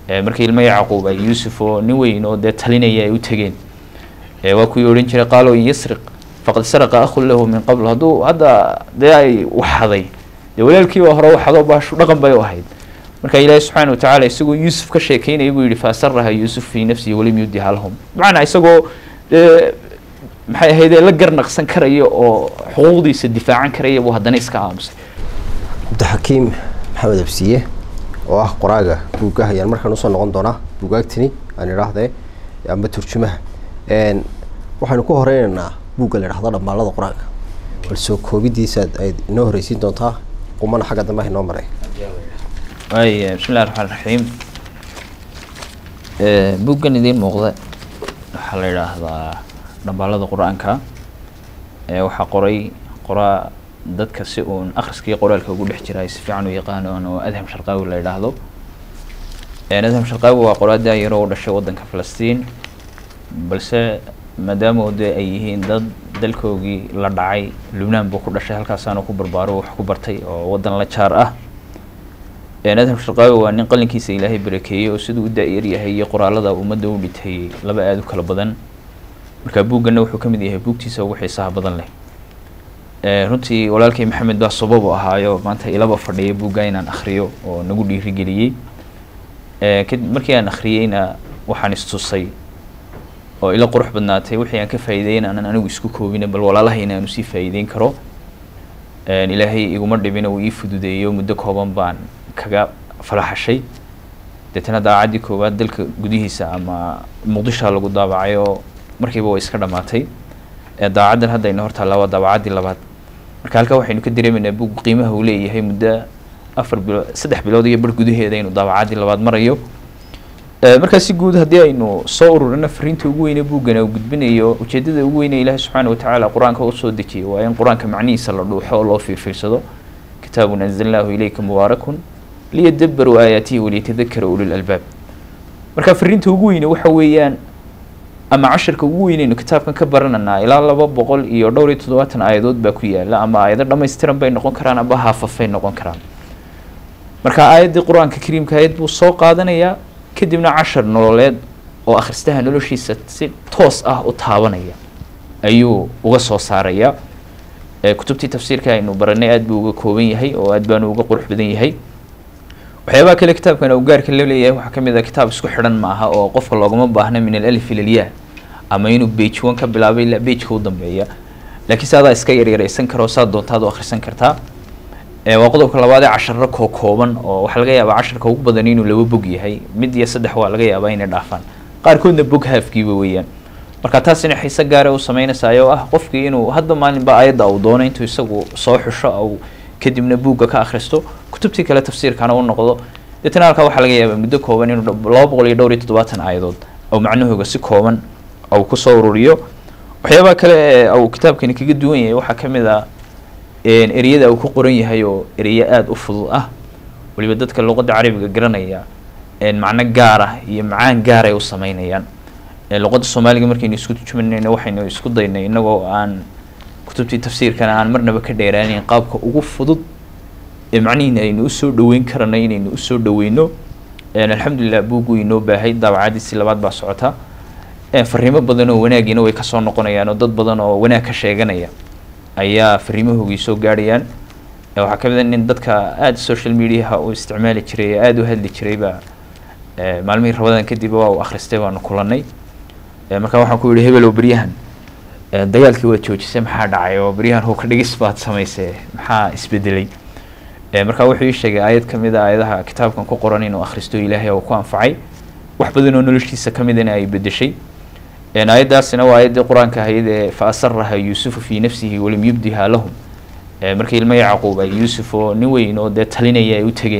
markii ilmo yacquub ay yuusuf oo nin weyn oo dee talinaya ay u tegeen waa kuwii odhan jiray qaalo in yasriq faqad saraqa akhun lahu min qabl hadduu hadda dee ay waxaday dee walaalkiiba hore waxadoo baashu dhaqan bay u ahayd marka ilaahi subxaana watacaala isagoo yuusuf ka sheekeynaya buu yihi faasaraha yuusuf fii nafsihi walam yubdiha lahum bimacnaa isagoo dee maxay ahaydee la garnaqsan karaya oo xuquuqdiisa difaacan karaya buu haddana iska aamusay cabdixakiim maxamed absiye oo ah qoraaga buuggaha ayaan markaan usoo noqon doonaa buugaagtini aan idhaahdee amba turjumaha waxaynu ku horeynaynaa buugga la idhahdo dhammaalada qur-aanka bal soo koobidiisaad ay inoo horeysiin doontaa qumana xagga dambe ah inoo maray waay bismi illahi raxmaan raxiim buuggan idiin muuqda waxaa la yidhaahdaa dhambaalada qur-aanka waxaa qoray qoraa dadka si uun akhriska iyo qoraalka ugu dhex jira ay si fiican u yaqaanoon oo adham sharqaawi la yidhaahdo adham sharqaawi waa qoraa daayaro u dhashay waddanka falastiin balse maadaama dee ay yihiin dad dalkoogii la dhacay lubnaan buu ku dhashay halkaasaanu ku barbaaro wax ku bartay oo waddan la jaar ah adham sharqaawi waa nin qalinkiisa ilaahay barakeeyey oo siduu u da-yar yahay iyo qoraalada ummadda u dhitay laba aada u kala badan marka buugganna wuxuu ka mid yahay buugtiisa ugu xiisaha badan leh runtii walaalkay maxamed baa sabab u ahaayo maanta ilaba fadhiya buugga inaan akhriyo oo nagu dhiirigeliyey kadib markii aan akhriyeyna waxaan istusay oo ila qurux badnaatay wixii aan ka faa'iideyn aanan anigu isku koobina bal walaalahayna aanu sii faa'iideyn karo ilaahay iguma dhibina uu ii fududeeyo muddo kooban baan kaga falaxashay deetana daacaddii koowaad dalka gudihiisa ama muqdishoa lagu daabacay oo markiiba way iska dhamaatay daacaddan hadda ayna hortaallaa waa daabacaddii labaad marka halkaa waxaynu ka dareemaynaa buug qiimaha uu leeyahay muddo afar bilo saddex bilood iyo bar gudaheeda inuu daabacaddii labaad marayo markaa si guud haddii aynu soo ururino fariinta ugu weyne buuggana uu gudbinayo ujeedada ugu weyne ilaahi subxaana watacaala qur-aanka u soo dejiyay waa in qur-aanka macnihiisa la dhuuxo oo loo fiirfiirsado kitaabun anzalnaahu ilayka mubaarakun liyadabaruu aayaatihi waliyatadakara ulil albaab marka fariinta ugu weyne waxa weeyaan ama casharka ugu weyneynu kitaabkan ka barananaa ilaa laba boqol iyo dhowr iyo toddobaatan aayadood baa ku yaala ama aayado dhammaystiran bay noqon karaan amba haafafay noqon karaan marka aayaddii qur-aanka kariimka ayad buu soo qaadanayaa kadibna cashar nololeed oo akhristaha noloshiisa si toos ah u taabanaya ayuu uga soo saaraya kutubtii tafsiirka aynu baranay aad buu uga kooban yahay oo aad baanu uga qurux badan yahay waxyaabaha kale kitaabkan uu gaarka la leeyahay waxaa ka mid ah kitaab isku xidhan maaha oo qofka loogama baahna min alif ilalyaa ama inuu bage one ka bilaabay ilaa bageka u dambeeya laakiin se adaa iska yaryaraysan karo saa doontaad u akhrisan kartaa waa qodobka labaad ee casharo koo kooban oo waxaa laga yaabaa casharka ugu badan inuu laba bog yahay mid iyo saddex waa laga yaabaa inay dhaafaan qaarkoodna bog haafkiiba weeyaan marka taasina xiise gaara u sameynaysaay oo ah qofkii inuu hadda maalinba ayadda uu doono intuu isagu soo xusho au kadibna buugga ka akhristo kutubtii kale tafsiirkana u noqdo deetana halkaa waxaa laga yaabaa muddo kooban inuu laba boqol iyo dhowr iyo toddobaatan aayadood ou macnahooga si kooban au kusoo ururiyo waxyaabaha kale ee uu kitaabkani kaga duwan yahay waxaa ka mid ah ereyada uu ku qoran yahay oo ereyo aada u fudud ah waliba dadka luqadda carabiga garanaya macno gaar ah iyo macaan gaaray u sameynayaan luqadda soomaaliga markaynu isku turjumanayno waxaynu isku daynay inagoo aan kutubtii tafsiirkana aan marnaba ka dheeraanayn qaabka ugu fudud ee macnihiina aynu usoo dhaweyn karanay inaynu usoo dhaweyno alxamdulilah buuggu inoo baahay daabacadiisi labaad baa socota fariimo badan oo wanaagiina way kasoo noqonayaan oo dad badan oo wanaag ka sheeganaya ayaa fariimahoogii soo gaadhayaan waxaa ka mid a nin dadka aada social mediaha u isticmaali jiray ee aada u hadli jiray baa maalmihii rabadan kadib waa uu akhristay baanu kulanay marka waxaan ku yihi hebelow beryahan dagaalkii waad joojisay maxaa dhacay oo beryahan howka dhigis baad samaysay maxaa isbedelay marka wuxuu ii sheegay aayad ka mid a aayadaha kitaabkan ku qoran inuu akhristo ilaahay oo ku anfacay wax badan oo noloshiisa ka midana ay bedeshay aayaddaasina waa aayaddii qur-aanka ahayd ee fa asaraha yuusufu fii nafsihi walam yubdiha lahum markii ilmo yacquub ay yuusuf oo nin weyn oo dee talinaya ay u tegeen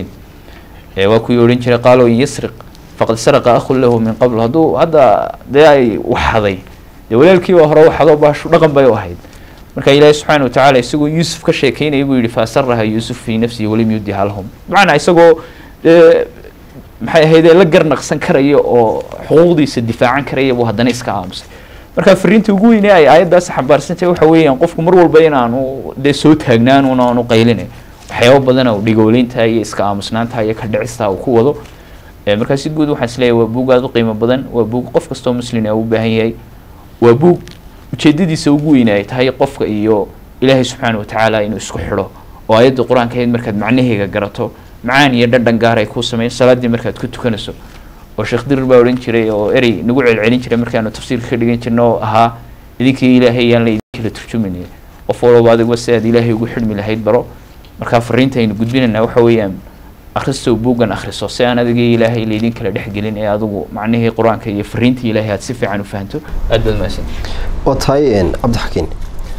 waa kuwii odhan jiray qaalo in yasriq faqad saraqa akhun lahu min qabl hadduu hadda dee ay waxaday dee walaalkiiba hore waxadoo baashu dhaqan bay u ahayd marka ilaahi subxaana watacaala isagoo yuusuf ka sheekeynaya buu yihi fa asaraha yuusuf fii nafsihi walam yubdiha lahum bimacnaa isagoo dee maxay ahaydee la garnaqsan karaya oo xuquuqdiisa difaacan karaya buu haddana iska aamusay marka fariinta ugu weyne ay aayaddaasi xambaarsantahay waxa weeyaan qofku mar walba inaanu dee soo taagnaan aanu qayline waxyaabo badan oo dhigooleynta iyo iska aamusnaanta iyo ka dhicista uu ku wado markaa si guud waxaan isleeyahay waa buug aada u qiimo badan waa buug qof kastoo muslin u baahan yahay waa buug ujeedadiisa ugu weyn ay tahay qofka iyo ilaahay subxaana watacaala inuu isku xidho oo ayadda qur-aanka ahayd markaad macnaheega garato macaan iyo dhadhan gaar ay kuu sameyn salaaddii markaad ku tukanayso oo sheekh dirir baa odhan jiray oo erey nagu celcelin jiray markaanu tafsiirka ka dhigan jirno oo ahaa idinkii ilaahay yaan la idinkala turjumayna qof walbaba adigba si aad ilaahay ugu xidhmi lahayd baro markaa fariinta aynu gudbinaynaa waxa weeyaan akhristow buuggan akhriso si aan adigii ilaahay laydin kala dhexgelin ee adigu macnihii qur-aanka iyo fariintii ilaahay aad si fiican u fahanto aad baad mahadsan waa tahay cabdixakiin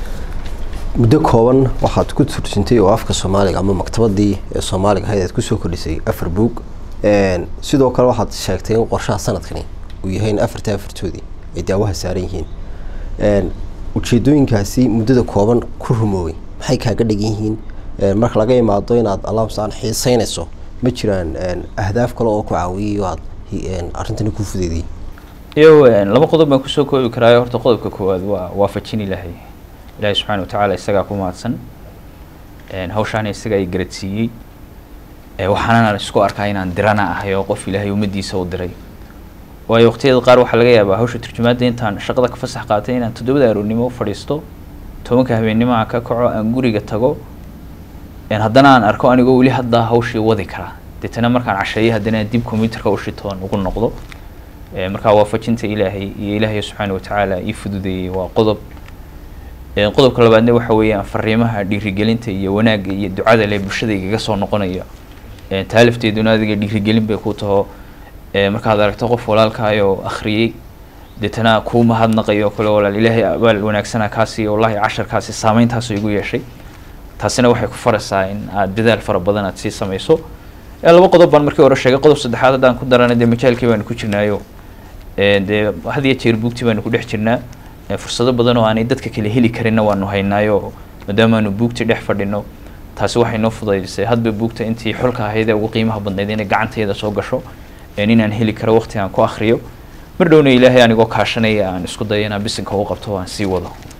muddo kooban waxaad ku turjintay oo afka soomaaliga ama maktabadii ee soomaaliga ahayd aad kusoo kordhisay afar buug sidoo kale waxaad sheegtay in qorshaha sanadkani uu yahay in afarta afartoodii ay daawaha saaran yihiin ujeedooyinkaasi muddada kooban ku rumoobay maxay kaaga dhigan yihiin marka laga imaado inaad allahumsaan xiiseynayso ma jiraan ahdaaf kale oo ku caawiyay oo aad arrintani ku fudeediyey iyo laba qodob baan kusoo koobi karaayo horta qodobka koowaad waa waafajin ilaahay ilaahay subxaana watacaala isagaa ku mahadsan hawshaana isagaa i garadsiiyey waxaanana isku arkaa inaan dirana ahay oo qof ilaahay ummaddiisa u diray waayo waqtiyada qaar waxaa laga yaabaa hawsha turjumaadda intaan shaqada ka fasax qaatay inaan toddobada aroornimo u fadhiisto tobanka habeennimo aan ka kaco aan guriga tago haddana aan arko anigoo weli haddaa hawshii wadi karaa deetana markaan casheeyo haddana dib combyuterka u shitoon ugu noqdo markaa waafajinta ilaahay iyo ilaahay subxaana watacaala ii fududeeyey waa qodob qodobka labaadna waxa weeyaan fariimaha dhiirigelinta iyo wanaagga iyo ducada leh bulshada igaga soo noqonaya taalifteeduna adiga dhiirigelin bay ku taho markaad aragto qof walaalkaayoo akhriyey deetana kuu mahadnaqayo kale walaal ilaahay abaal wanaagsana kaasi wallahi casharkaasi saameyntaasoo igu yeeshay taasina waxay ku faraysaa in aad dadaal fara badan aad sii samayso laba qodob baan markii hore sheegay qodob saddexaad haddaan ku darana dee majaalkii baanu ku jirnaayo dee had iyo jeer buugtii baanu ku dhex jirnaa fursado badan oo aanay dadka kale heli karinna waanu haynaayo maadaamaanu buugtii dhex fadhino taasi waxay noo fudaydisay hadba buugta intii xulka ahayd ee ugu qiimaha badnayd inay gacantayda soo gasho inaan heli karo waqti aan ku akhriyo mar dhowna ilaahay anigoo kaashanaya aan isku dayo inaan bisinka u qabto aan sii wado